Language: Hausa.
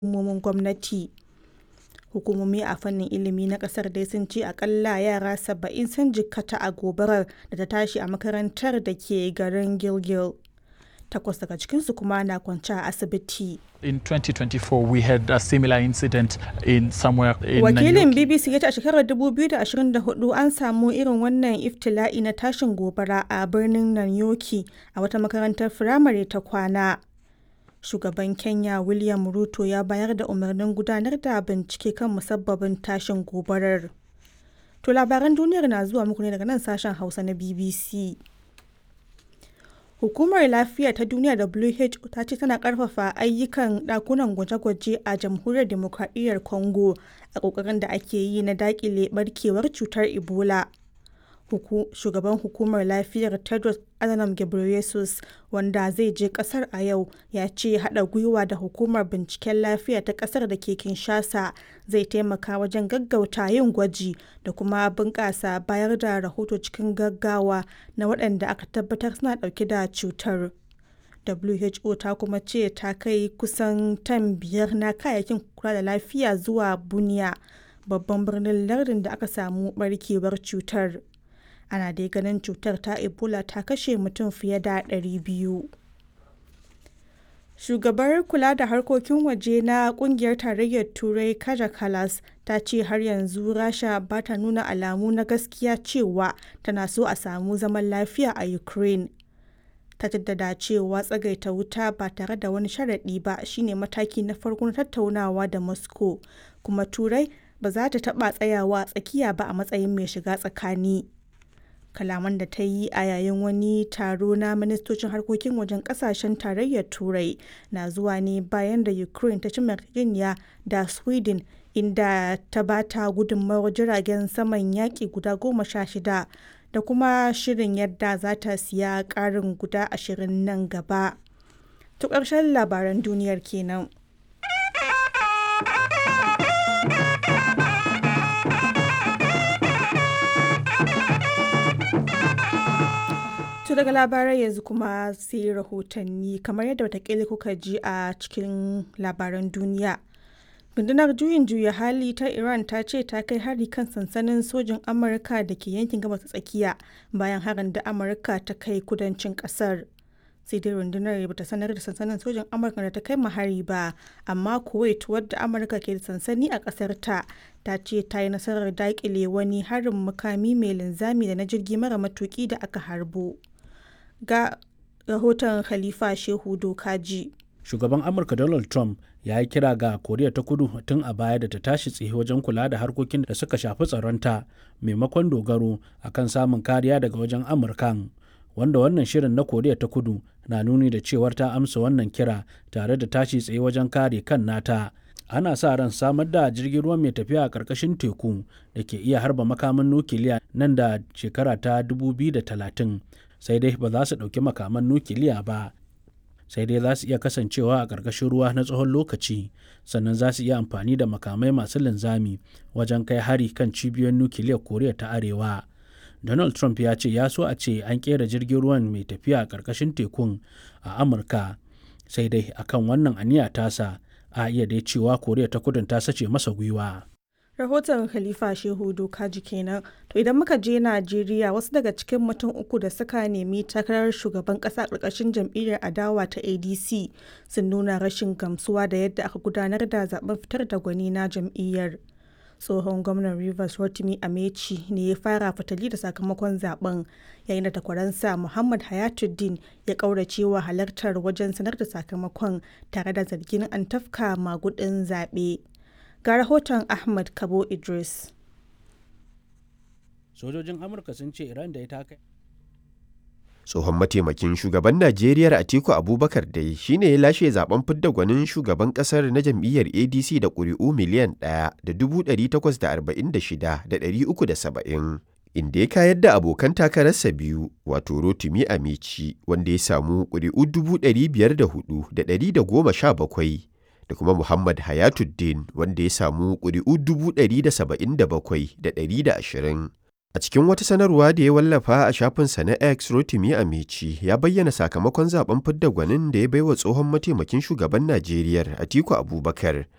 hukumomin gwamnati. Hukumomi a fannin ilimi na kasar dai sun ce akalla yara 70 sun jikkata a gobarar da ta tashi a makarantar da ke garin Gilgil. Takwas daga cikinsu kuma na kwance a asibiti. In 2024, we had a similar incident in somewhere in Wakilin Nanyuki. BBC ya ce a shekarar 2024 an samu irin wannan iftila'i na tashin gobara a birnin Nanyoki a wata makarantar firamare ta kwana. Shugaban Kenya William Ruto ya bayar da umarnin gudanar da bincike kan musabbabin tashin gobarar. To labaran duniyar na zuwa muku ne daga nan sashen Hausa na BBC. Hukumar Lafiya ta Duniya WHO ta ce tana ƙarfafa ayyukan ɗakunan gwaje-gwaje a Jamhuriyar Dimokradiyyar Congo a ƙoƙarin da ake yi na daƙile ɓarkewar cutar Ebola. Huku, shugaban hukumar lafiyar Tedros Adhanom Ghebreyesus wanda zai je kasar a yau ya ce haɗa gwiwa da hukumar binciken lafiya ta kasar da ke Kinshasa zai taimaka wajen gaggauta yin gwaji da kuma bunƙasa bayar da rahoto cikin gaggawa na waɗanda aka tabbatar suna ɗauke da cutar. WHO ta kuma ce ta kai kusan tan biyar na kayayyakin kula da lafiya zuwa Bunia, babban birnin lardin da aka samu barkewar cutar. ana dai ganin cutar ta ebola ta kashe mutum fiye da 200 shugabar kula da harkokin waje na kungiyar tarayyar turai kaja kalas ta ce har yanzu rasha ba ta nuna alamu na gaskiya cewa tana so a samu zaman lafiya a ukraine ta jaddada cewa tsagaita wuta ba tare da wani sharaɗi ba shine mataki na farko na tattaunawa da moscow kuma turai ba za ta taɓa tsayawa tsakiya ba a matsayin mai shiga tsakani kalaman da ta yi a yayin wani taro na ministocin harkokin wajen kasashen tarayyar turai na zuwa ne bayan da ukraine ta ci yarjejeniya da sweden inda ta ba ta gudunmawar jiragen saman yaƙi guda goma sha shida da kuma shirin yadda za ta siya ƙarin guda ashirin nan gaba. To ƙarshen labaran duniyar kenan. To daga labarai yanzu kuma sai rahotanni kamar yadda watakila kuka ji a cikin labaran duniya. Rundunar juyin juya hali ta Iran ta ce ta kai hari kan sansanin sojin Amurka da ke yankin gabas tsakiya bayan harin da Amurka ta kai kudancin kasar. Sai dai rundunar ba ta sanar da sansanin sojin Amurka da ta kai hari ba, amma Kuwait wadda Amurka ke da sansani a kasar ta ta ce ta yi nasarar daƙile wani harin makami mai linzami da na jirgi mara matuki da aka harbo. ga rahoton Khalifa Shehu Dokaji. Shugaban Amurka Donald Trump ya yi kira ga Koriya ta Kudu tun a baya da ta tashi tsaye wajen kula da harkokin da suka shafi tsaronta maimakon dogaro akan samun kariya daga wajen Amurkan. Wanda wannan shirin na Koriya ta Kudu na nuni da cewar ta amsa wannan kira tare da tashi tsaye wajen kare kan nata. Ana sa ran samar da jirgin ruwa mai tafiya a ƙarƙashin teku da ke iya harba makaman nukiliya nan da shekara ta 2030. sai dai ba za su ɗauki makaman nukiliya ba sai dai za su iya kasancewa a ƙarƙashin ruwa na tsawon lokaci sannan za su iya amfani da makamai masu linzami wajen kai hari kan cibiyoyin nukiliyar koriya ta arewa donald trump ya ce ya so a ce an ƙera jirgin ruwan mai tafiya a ƙarƙashin tekun a amurka sai dai akan wannan aniya tasa a iya dai cewa koriya ta kudin ta sace masa gwiwa rahoton khalifa shehu dokaji kenan to idan muka je najeriya wasu daga cikin mutum uku da suka nemi takarar shugaban kasa karkashin jam'iyyar adawa ta adc sun nuna rashin gamsuwa da yadda aka gudanar da zaben fitar da gwani na jam'iyyar tsohon gwamnan rivers rotimi amechi ne ya fara fitali da sakamakon zaben yayin da takwaransa muhammad hayatuddin ya kauracewa halartar wajen sanar da sakamakon tare da zargin an tafka magudin zaɓe. ga rahoton Ahmad Kabo Idris. Sojojin Amurka sun ce Iran da ya taka Tsohon mataimakin shugaban Najeriya Atiku Abubakar dai shine ya lashe zaben fidda gwanin shugaban kasar na jam'iyyar ADC da ƙuri'u miliyan ɗaya da dubu ɗari takwas da arba'in da shida da ɗari uku da saba'in. Inda ya kayar da abokan takararsa biyu wato Rotimi Amici wanda ya samu ƙuri'u dubu ɗari biyar da hudu da ɗari da goma sha bakwai. da kuma Muhammad Hayatuddin wanda ya samu ƙuri'u dubu ɗari da saba'in da bakwai da ɗari da ashirin. A cikin wata sanarwa da ya wallafa a shafinsa na X Rotimi Amici ya bayyana sakamakon zaben fidda gwanin da ya baiwa tsohon mataimakin shugaban Najeriya Atiku Abubakar